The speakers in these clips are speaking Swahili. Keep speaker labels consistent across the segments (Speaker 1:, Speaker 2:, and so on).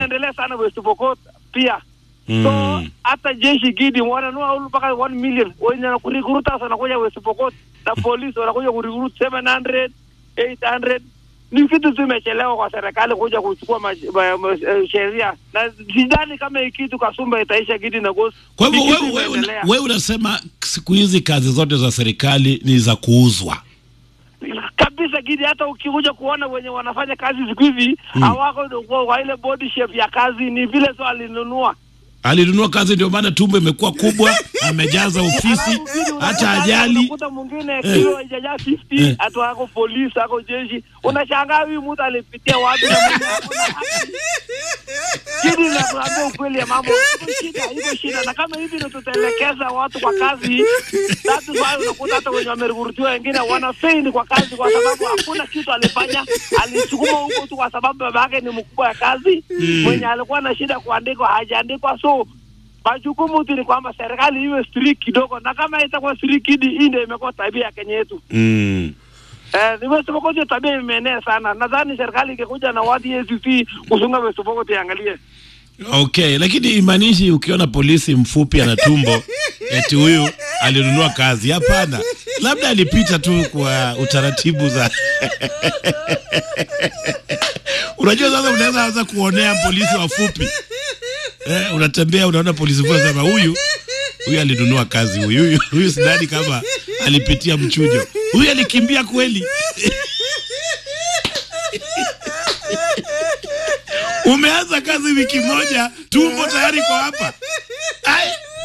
Speaker 1: endelea sana West Pokot pia so
Speaker 2: Mm.
Speaker 1: hata jeshi gidi wananua mpaka 1 million wenye kurikuruta wanakuja West Pokot na polisi wanakuja kurikuruta 700 800 ni vitu tu imechelewa kwa serikali kuja kuchukua ma- ma- ma- eh, sheria na sidhani kama hii kitu Kasumba itaisha gidi na gosi
Speaker 2: Kwa hivyo
Speaker 1: Ni kitu
Speaker 2: wewe wewe
Speaker 1: imeendelea.
Speaker 2: wewe unasema siku hizi kazi zote za serikali ni za kuuzwa.
Speaker 1: kabisa gidi hata ukikuja kuona wenye wanafanya kazi siku hizi hawako kwa, kwa ile body shape ya kazi ni vile tu alinunua
Speaker 2: Alinunua kazi, ndio maana tumbo imekuwa kubwa, amejaza ofisi,
Speaker 1: Alafu gidi
Speaker 2: hata
Speaker 1: unakuta-
Speaker 2: ajali.
Speaker 1: unakuta mwingine kilo haijajaa 50
Speaker 2: Eh.
Speaker 1: hatu ako polisi ako jeshi unashangaa huyu mtu alipitia wapi na mwenye hakuna haki. Gidi nakuambia ukweli ya mambo iko shida iko shida na kama hivi ndio tutaelekeza watu kwa kazi tatu wao unakuta hata wenye wamerugurutiwa wengine wanafeini kwa kazi kwa sababu hakuna kitu alifanya alisukuma huko tu kwa sababu baba yake ni mkubwa ya kazi mwenye alikuwa na shida kuandikwa hajaandikwa so majukumu tu ni kwamba serikali iwe strict kidogo, na kama itakuwa strict hidi, hii ndio imekuwa tabia ya Kenya yetu.
Speaker 2: Mm.
Speaker 1: Eh, ni West Pokot hiyo tabia imeenea sana. Nadhani serikali ingekuja na watu ACC kusunga West Pokot iangalie.
Speaker 2: Okay, lakini imaanishi ukiona polisi mfupi ana tumbo eti huyu alinunua kazi. Hapana, labda alipita tu kwa utaratibu za unajua. Sasa unaweza anza kuonea polisi wafupi eh, unatembea unaona polisi mfupi, unasema huyu huyu alinunua kazi, huyu huyu huyu, sidhani kama alipitia mchujo, huyu alikimbia kweli. Umeanza kazi wiki moja, tumbo tayari kwa hapa. Ai!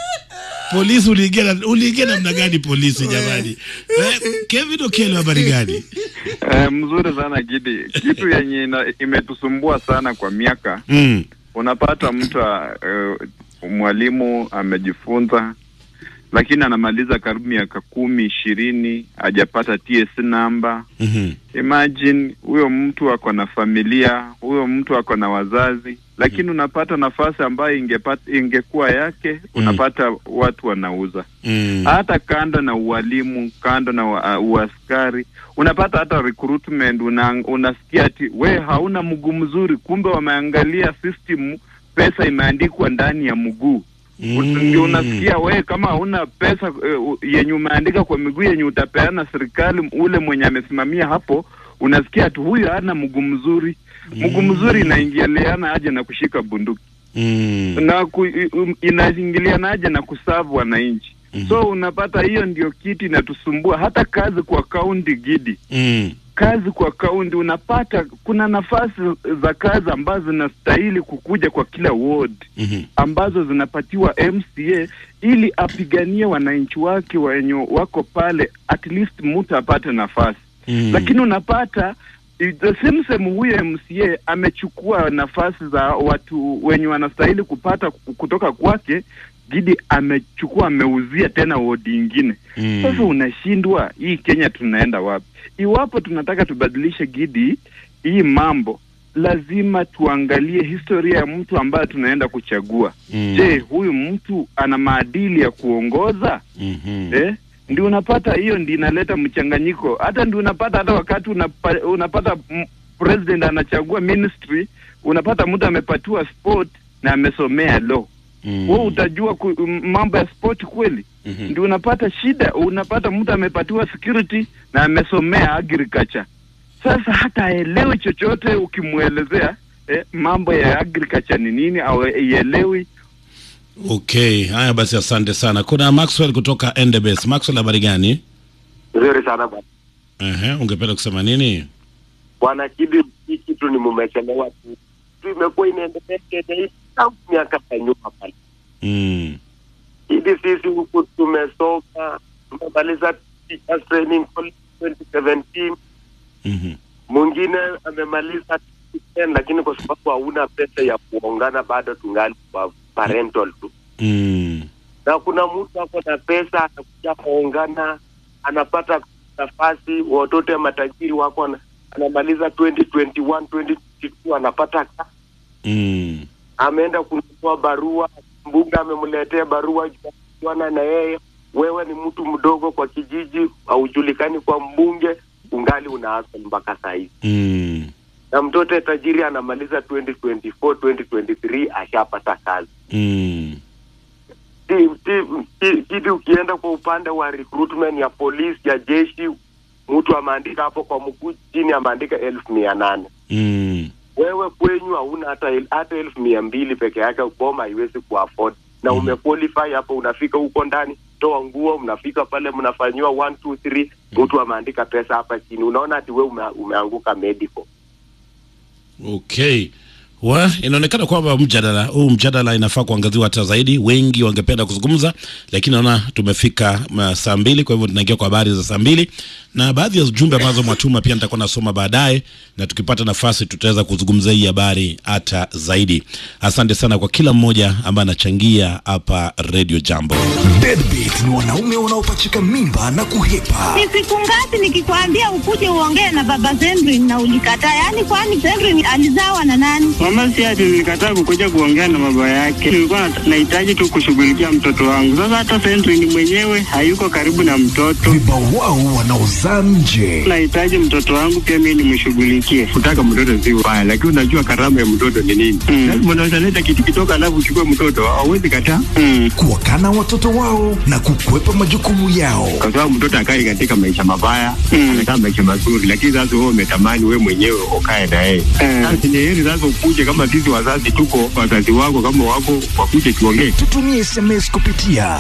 Speaker 2: Polisi uliingia na- uliingia namna gani polisi jamani? Eh, Kevin Okello habari gani?
Speaker 3: Eh, mzuri sana Gidi. Kitu yenye ina- imetusumbua sana kwa miaka,
Speaker 2: Mm.
Speaker 3: unapata mtu uh, mwalimu amejifunza lakini anamaliza karibu miaka kumi ishirini hajapata TSC namba.
Speaker 2: Mhm.
Speaker 3: Imagine huyo mtu ako na familia, huyo mtu ako na wazazi, lakini unapata nafasi ambayo ingepata ingekuwa yake, unapata watu wanauza
Speaker 2: Mm.
Speaker 3: hata kando na ualimu, kando na wa- uh, uaskari, unapata hata recruitment, una, unasikia ati we hauna mguu mzuri, kumbe wameangalia system, pesa imeandikwa ndani ya mguu
Speaker 2: Mm.
Speaker 3: Ut- ndio unasikia we kama hauna pesa uh, yenye umeandika kwa miguu yenye utapeana serikali, ule mwenye amesimamia hapo, unasikia ati huyu hana mguu mzuri. Mguu mzuri inaingiliana aje na kushika bunduki
Speaker 2: Mm.
Speaker 3: na ku, um, inaingiliana aje na kusavu wananchi
Speaker 2: Mhm.
Speaker 3: so unapata hiyo ndio kitu inatusumbua hata kazi kwa kaunti gidi
Speaker 2: Mm.
Speaker 3: kazi kwa kaunti unapata kuna nafasi za kazi ambazo zinastahili kukuja kwa kila ward
Speaker 2: Mhm.
Speaker 3: ambazo zinapatiwa MCA ili apiganie wananchi wake wenye wako pale, at least mtu apate nafasi
Speaker 2: Mm.
Speaker 3: lakini unapata i- the same same huyo MCA amechukua nafasi za watu wenye wanastahili kupata ku- kutoka kwake, Gidi amechukua ameuzia tena wodi ingine.
Speaker 2: Mm.
Speaker 3: Sasa unashindwa, hii Kenya tunaenda wapi? Iwapo tunataka tubadilishe Gidi hii mambo, lazima tuangalie historia ya mtu ambaye tunaenda kuchagua.
Speaker 2: Mm.
Speaker 3: Je, huyu mtu ana maadili ya kuongoza?
Speaker 2: Mhm.
Speaker 3: eh? Ndio unapata hiyo, ndio inaleta mchanganyiko. Hata ndio unapata hata wakati unapa, unapata m- president anachagua ministry, unapata mtu amepatiwa sport na amesomea law
Speaker 2: Mm.
Speaker 3: wewe utajua ku, m- mambo ya sport kweli?
Speaker 2: Mhm.
Speaker 3: Ndio unapata shida, unapata mtu amepatiwa security na amesomea agriculture. Sasa hata aelewi chochote ukimwelezea eh, mambo ya agriculture ni nini, au ielewi
Speaker 2: Okay, haya basi, asante sana. Kuna Maxwell kutoka Endebess. Maxwell, habari gani?
Speaker 4: Nzuri sana bwana.
Speaker 2: Ehe, ungependa kusema nini?
Speaker 4: Bwana Kidi, hii kitu ni mumechelewa tu. Tu imekuwa inaendelea Kenya hii tangu miaka ya nyuma pale.
Speaker 2: Mm.
Speaker 4: Kidi, sisi huku tumesoma, tumemaliza teachers training college 2017.
Speaker 2: Mhm.
Speaker 4: Mwingine amemaliza 2010, lakini kwa sababu hauna pesa ya kuongana bado tungali kwa parental tu.
Speaker 2: Mm.
Speaker 4: na kuna mtu ako na pesa anakuja kuongana anapata nafasi watoto ya matajiri wako ana- anamaliza 2021 2022 anapata kazi.
Speaker 2: Mm.
Speaker 4: ameenda kununua barua mbunge amemletea barua juana na yeye wewe ni mtu mdogo kwa kijiji haujulikani kwa mbunge ungali una hustle mpaka saa hizi
Speaker 2: Mm.
Speaker 4: na na mtoto tajiri anamaliza 2024 2023 ashapata kazi
Speaker 2: Mm.
Speaker 4: Ti- ti- ti- kidi ukienda kwa upande wa recruitment ya polisi ya jeshi mtu ameandika hapo kwa mguu chini ameandika elfu mia nane
Speaker 2: Mm.
Speaker 4: wewe kwenyu hauna hata el- hata elfu mia mbili peke yake boma haiwezi kuafford na
Speaker 2: Mhm.
Speaker 4: umequalify hapo unafika huko ndani toa nguo mnafika pale mnafanyiwa one two three mtu ameandika pesa hapa chini unaona ati we ume, umeanguka medical
Speaker 2: Okay. Wa, inaonekana kwamba mjadala huu mjadala inafaa kuangaziwa hata zaidi. Wengi wangependa kuzungumza, lakini naona tumefika ma- saa mbili, kwa hivyo tunaingia kwa habari za saa mbili na baadhi ya jumbe ambazo mwatuma pia nitakuwa nasoma baadaye, na tukipata nafasi tutaweza kuzungumzia hii habari hata zaidi. Asante sana kwa kila mmoja ambaye anachangia hapa Radio Jambo.
Speaker 5: Deadbeat ni wanaume wanaopachika mimba na kuhepa.
Speaker 6: Ni siku ngapi nikikwambia ukuje uongee na baba Zendrin na ulikataa? Yaani kwani Zendrin alizawa na nani?
Speaker 7: Mama si ati nilikataa kukuja kuongea na baba yake, nilikuwa nat- nahitaji tu kushughulikia mtoto wangu. Sasa hata Sentry mwenyewe hayuko karibu na mtoto,
Speaker 5: Vibawao wanaozaa nje.
Speaker 7: nahitaji mtoto wangu pia mimi nimshughulikie.
Speaker 8: kutaka mtoto si ubaya, lakini unajua karama ya mtoto ni nini?
Speaker 7: Mm.
Speaker 8: Lazima unaweza leta kitu kidogo, alafu uchukue mtoto, hauwezi kataa,
Speaker 7: Mm.
Speaker 5: Kuwakana watoto wao na kukwepa majukumu yao.
Speaker 8: kwa sababu mtoto akai katika maisha mabaya,
Speaker 7: Mm.
Speaker 8: anakaa maisha mazuri, lakini sasa wewe umetamani wewe mwenyewe ukae na yeye.
Speaker 7: Eh.
Speaker 8: Sasa ni heri sasa ukuje, kama sisi wazazi tuko, wazazi wako kama wako, wakuje tuongee.
Speaker 5: Tutumie SMS kupitia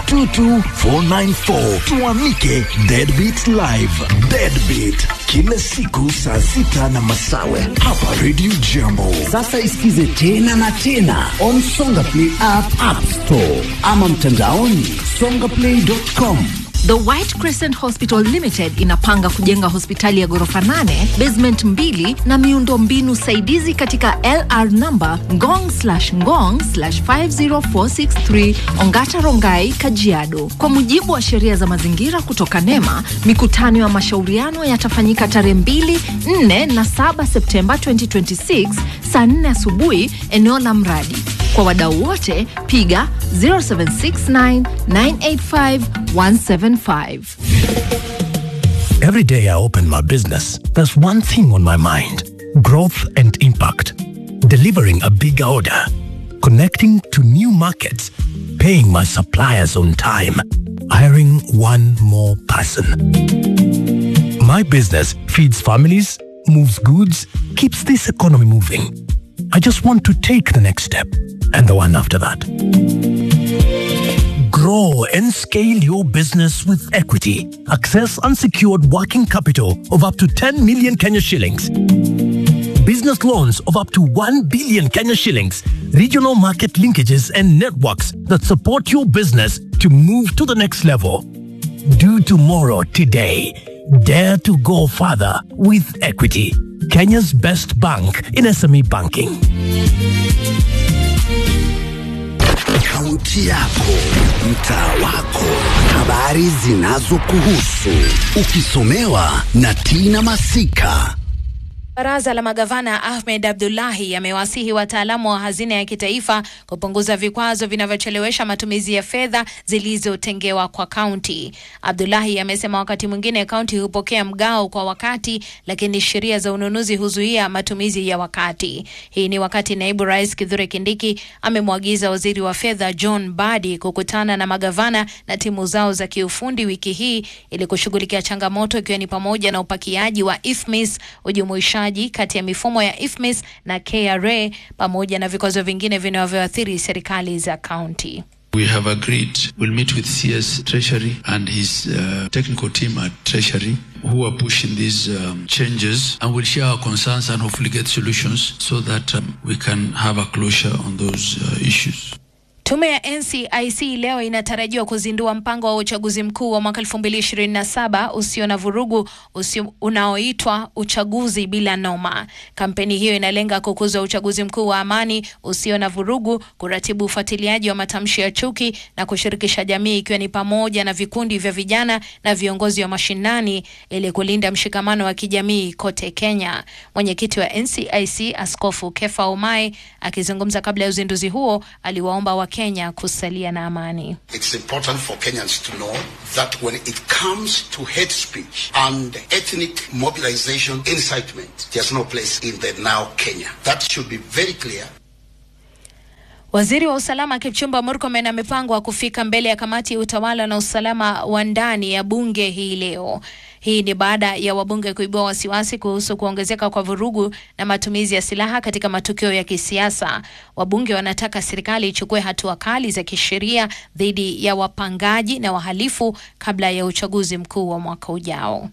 Speaker 5: 22494 tuamike Deadbeat Live. Deadbeat kila siku saa sita na masawe hapa Radio Jambo.
Speaker 9: Sasa isikize tena na tena on Songa Play app, app store ama mtandaoni songaplay.com.
Speaker 10: The White Crescent Hospital Limited inapanga kujenga hospitali ya ghorofa 8, basement mbili na miundo mbinu saidizi katika LR number ngong slash ngong slash 50463 Ongata Rongai, Kajiado. Kwa mujibu wa sheria za mazingira kutoka NEMA, mikutano ya mashauriano yatafanyika tarehe 2, 4 na 7 Septemba 2026 saa 4 asubuhi eneo la mradi. Kwa wadau wote piga 0769 985 175.
Speaker 11: Every day I open my business, there's one thing on my mind growth and impact. Delivering a big order, connecting to new markets, paying my suppliers on time, hiring one more person. My business feeds families, moves goods, keeps this economy moving. I just want to take the next step and the one after that. Grow and scale your business with equity. Access unsecured working capital of up to 10 million Kenya shillings. Business loans of up to 1 billion Kenya shillings. Regional market linkages and networks that support your business to move to the next level. Do tomorrow today. Dare to go further with equity. Kenya's best bank in SME banking.
Speaker 9: Kaunti yako, mtaa wako, habari zinazokuhusu, ukisomewa na Tina Masika.
Speaker 12: Baraza la magavana Ahmed Abdullahi amewasihi wataalamu wa hazina ya kitaifa kupunguza vikwazo vinavyochelewesha matumizi ya fedha zilizotengewa kwa kaunti. Abdullahi amesema wakati mwingine kaunti hupokea mgao kwa wakati, lakini sheria za ununuzi huzuia matumizi ya wakati. Hii ni wakati naibu rais Kithure Kindiki amemwagiza waziri wa fedha John Badi kukutana na magavana na timu zao za kiufundi wiki hii ili kushughulikia changamoto ikiwa ni pamoja na upakiaji wa IFMIS, ujumuishaji kati ya mifumo ya IFMIS na KRA pamoja na vikwazo vingine vinavyoathiri serikali za kaunti.
Speaker 13: We have agreed we'll meet with CS Treasury and his uh, technical team at Treasury who are pushing these um, changes and we'll share our concerns and hopefully get solutions so that um, we can have a closure on those uh, issues.
Speaker 12: Tume ya NCIC leo inatarajiwa kuzindua mpango wa uchaguzi mkuu wa mwaka 2027 usio na vurugu usio unaoitwa uchaguzi bila noma. Kampeni hiyo inalenga kukuza uchaguzi mkuu wa amani usio na vurugu, kuratibu ufuatiliaji wa matamshi ya chuki na kushirikisha jamii, ikiwa ni pamoja na vikundi vya vijana na viongozi wa mashinani ili kulinda mshikamano wa kijamii kote Kenya. Mwenyekiti wa NCIC Askofu Kefa Omai akizungumza kabla ya uzinduzi huo aliwaomba waki Kenya kusalia na amani.
Speaker 14: It's important for Kenyans to know that when it comes to hate speech and ethnic mobilization incitement, there's no place in the now Kenya. That should be very clear.
Speaker 12: Waziri wa usalama Kipchumba Murkomen amepangwa kufika mbele ya kamati ya utawala na usalama wa ndani ya bunge hii leo. Hii ni baada ya wabunge kuibua wasiwasi kuhusu kuongezeka kwa vurugu na matumizi ya silaha katika matukio ya kisiasa. Wabunge wanataka serikali ichukue hatua kali za kisheria dhidi ya wapangaji na wahalifu kabla ya uchaguzi mkuu wa mwaka ujao.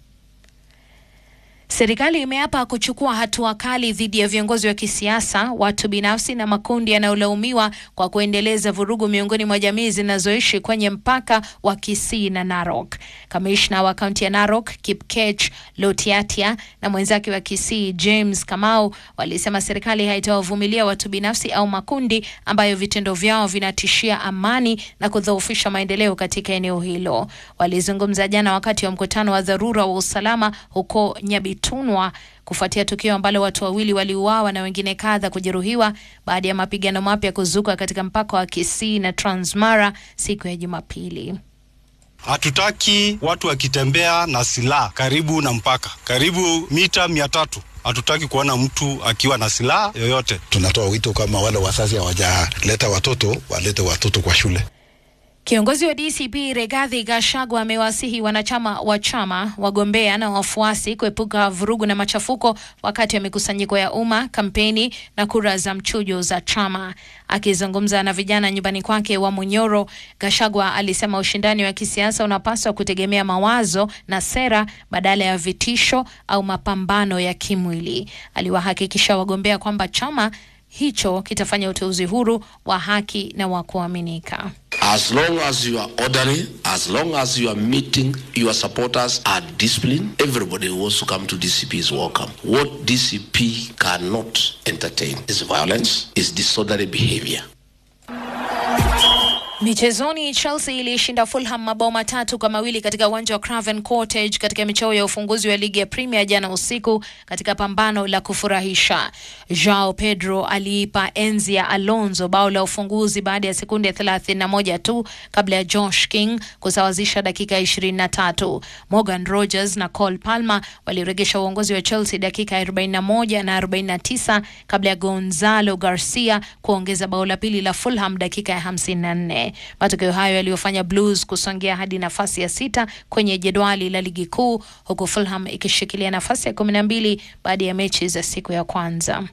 Speaker 12: Serikali imeapa kuchukua hatua kali dhidi ya viongozi wa kisiasa, watu binafsi na makundi yanayolaumiwa kwa kuendeleza vurugu miongoni mwa jamii zinazoishi kwenye mpaka wa Kisii na Narok. Kamishna wa kaunti ya Narok Kipkech Lotiatia na mwenzake wa Kisii James Kamau walisema serikali haitawavumilia watu binafsi au makundi ambayo vitendo vyao vinatishia amani na kudhoofisha maendeleo katika eneo hilo. Walizungumza jana wakati wa mkutano wa dharura wa usalama huko Nyabitunwa kufuatia tukio ambalo watu wawili waliuawa na wengine kadha kujeruhiwa baada ya mapigano mapya kuzuka katika mpaka wa Kisii na Transmara siku ya Jumapili.
Speaker 15: Hatutaki watu wakitembea na silaha karibu na mpaka, karibu mita mia tatu. Hatutaki kuona mtu akiwa na silaha yoyote.
Speaker 16: Tunatoa wito kama wale wazazi hawajaleta watoto walete watoto kwa shule.
Speaker 12: Kiongozi wa DCP Regathi Gachagua amewasihi wanachama wa chama, wagombea na wafuasi kuepuka vurugu na machafuko wakati wa mikusanyiko ya umma, kampeni na kura za mchujo za chama. Akizungumza na vijana nyumbani kwake wa Munyoro, Gachagua alisema ushindani wa kisiasa unapaswa kutegemea mawazo na sera badala ya vitisho au mapambano ya kimwili. Aliwahakikisha wagombea kwamba chama hicho kitafanya uteuzi huru wa haki na wa kuaminika.
Speaker 17: As long as you are orderly, as long as you are meeting your supporters are disciplined, everybody who wants to come to DCP is welcome. What DCP cannot entertain is violence, is disorderly behavior.
Speaker 12: Michezoni, Chelsea ilishinda Fulham mabao matatu kwa mawili katika uwanja wa Craven Cottage katika michao ya ufunguzi wa ligi ya Premier jana usiku katika pambano la kufurahisha. Joao Pedro aliipa enzi ya Alonso bao la ufunguzi baada ya sekunde 31 tu kabla ya Josh King kusawazisha dakika 23. Morgan Rogers na Cole Palmer waliregesha uongozi wa Chelsea dakika 41 na 49 kabla ya Gonzalo Garcia kuongeza bao la pili la Fulham dakika ya 54. Matokeo hayo yaliyofanya Blues kusongea hadi nafasi ya sita kwenye jedwali la ligi kuu huku Fulham ikishikilia nafasi ya kumi na mbili baada ya mechi za siku ya kwanza.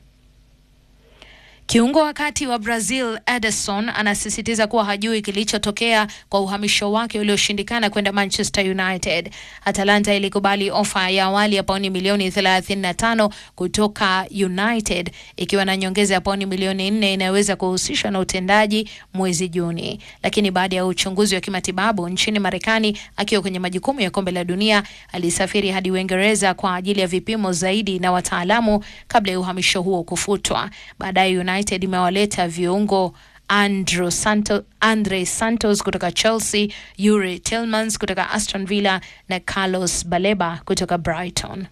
Speaker 12: Kiungo wa kati wa Brazil Ederson anasisitiza kuwa hajui kilichotokea kwa uhamisho wake ulioshindikana kwenda Manchester United. Atalanta ilikubali ofa ya awali ya pauni milioni 35 kutoka United ikiwa na nyongeza ya pauni milioni 4 inayoweza kuhusishwa na utendaji mwezi Juni, lakini baada ya uchunguzi wa kimatibabu nchini Marekani akiwa kwenye majukumu ya kombe la dunia, alisafiri hadi Uingereza kwa ajili ya vipimo zaidi na wataalamu kabla ya uhamisho huo kufutwa. Baadaye United imewaleta viungo Andrew Santo, Andre Santos kutoka Chelsea, Yuri Tillmans kutoka Aston Villa na Carlos Baleba kutoka Brighton.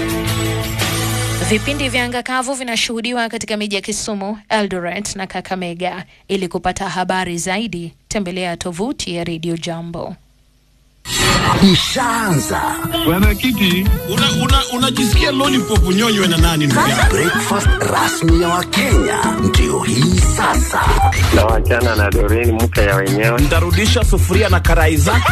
Speaker 12: Vipindi vya anga kavu vinashuhudiwa katika miji ya Kisumu, Eldoret na Kakamega. Ili kupata habari zaidi, tembelea tovuti ya Radio Jambo.
Speaker 9: Ishaanza
Speaker 2: Bwana Kiti, unajisikia una, una lollipop unyonywe na nani? ndugu yangu?
Speaker 9: breakfast rasmi ya Wakenya ndio hii sasa.
Speaker 8: na wachana na Doreen mke ya wenyewe.
Speaker 9: Ntarudisha sufuria na karai zake.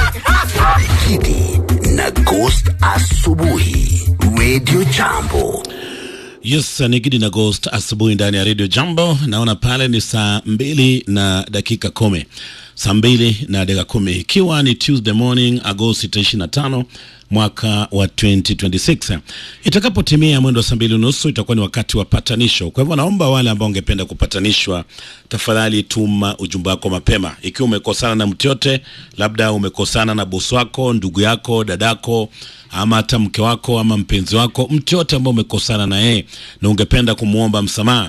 Speaker 9: Kidi na Ghost asubuhi, Radio Jambo.
Speaker 2: Yes, ni Gidi na Ghost asubuhi ndani ya Radio Jambo. Naona pale ni saa mbili na dakika kumi, saa mbili na dakika kumi ikiwa ni Tuesday morning Agosti 25 mwaka wa 2026. Itakapotimia mwendo wa saa mbili unusu itakuwa ni wakati wa patanisho. Kwa hivyo naomba wale ambao ungependa kupatanishwa, tafadhali tuma ujumbe wako mapema. Ikiwa umekosana na mtu yote, labda umekosana na bosi wako, ndugu yako, dadako, ama hata mke wako ama mpenzi wako, mtu yote ambao umekosana na yeye na ungependa kumwomba msamaha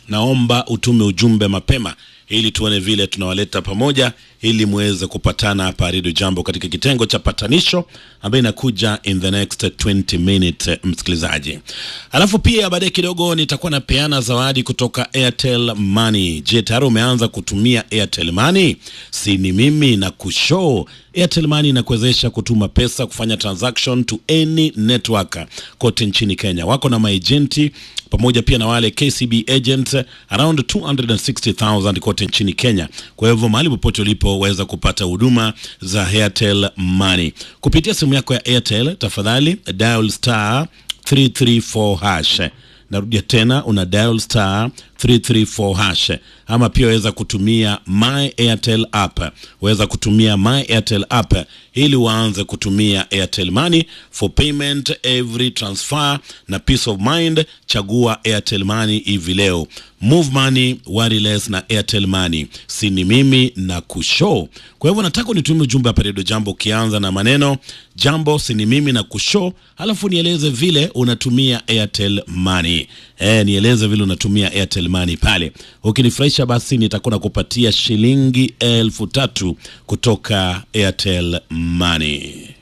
Speaker 2: naomba utume ujumbe mapema ili tuone vile tunawaleta pamoja ili muweze kupatana hapa redio jambo katika kitengo cha patanisho ambayo inakuja in the next 20 minute msikilizaji alafu pia baadaye kidogo nitakuwa napeana zawadi kutoka airtel money je tayari umeanza kutumia airtel money si ni mimi na kushow airtel money inakuwezesha kutuma pesa kufanya transaction to any network kote nchini kenya wako na maejenti pamoja pia na wale kcb agents around 260000 kote nchini kenya kwa hivyo mahali popote ulipoweza kupata huduma za airtel money kupitia simu yako ya airtel tafadhali dial star 334 hash narudia tena una dial star 334 hash ama pia waweza kutumia my airtel app waweza kutumia my airtel app ili waanze kutumia airtel money for payment every transfer na peace of mind chagua airtel money hivi leo move money wireless na airtel money si ni mimi na kushow kwa hivyo nataka unitumie ujumbe hapa redio jambo ukianza na maneno jambo si ni mimi na kushow halafu nieleze vile unatumia airtel money e, nieleze vile unatumia airtel money pale ukinifurahisha basi nitakuwa nakupatia shilingi elfu tatu kutoka airtel money